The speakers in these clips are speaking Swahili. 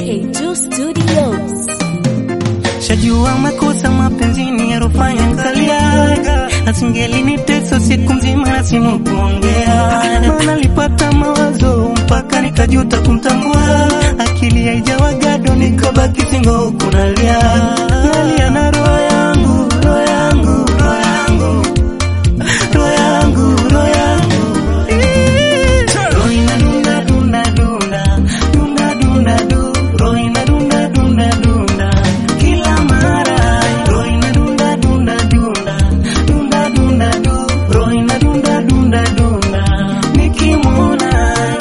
K2 Studios. Shajua makosa mapenzini yarofanya nkaliaga, asingeliniteso siku mzima na simu kuongea, maana nilipata mawazo mpaka nikajuta kumtambua, akili haijawa gado, nikabaki singo huku nalia, nalia na roho yangu, roho yangu, roho yangu, roho yangu, roho yangu Roho inadunda, dunda, dunda, dunda, dunda, du. Roho inadunda, dunda, dunda. Kila mara. Roho inadunda, dunda, dunda, dunda, dunda, du. Roho inadunda, dunda, dunda. Nikimwona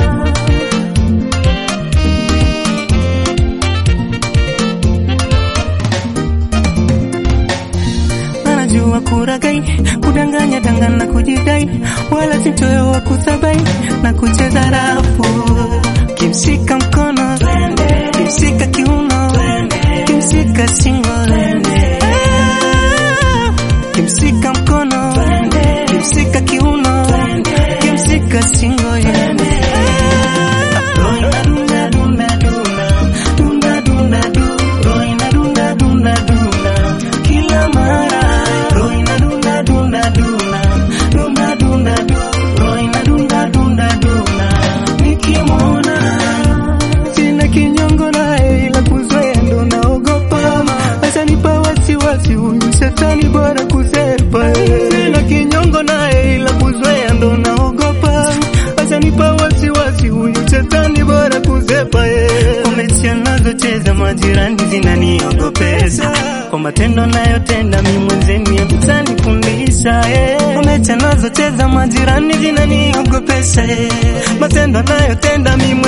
anajua kuragai, kudanganya dangana na kujidai, wala sitoyo wa kusabai na kucheza rafu, kimshika mkono, kimshika kiuno, kimshika shingo, Ah, kimshika mkono, kimshika kiuno, kimshika shingo, yeah. Roho inadunda, dunda, dunda, dunda, dunda, du. Roho inadunda, dunda, dunda. Kila mara. Roho inadunda, dunda, dunda, dunda, dunda, du. Roho inadunda, dunda, dunda. Nikimwona sina kinyongo naye, ila kuzoea ndo naogopa. Ashanipa wasiwasi huyu shetani, bora kusepa. Sina kinyongo naye, ila kuzoea ndo naogopa. Ashanipa wasiwasi huyu shetani, bora kusepa. Kwa mechi anazocheza majirani zinaniogopesha, kwa matendo nayotenda mi mwenzeni kutanifundisha. Kwa mechi anazocheza majirani zinaniogopesha, matendo nayotenda mi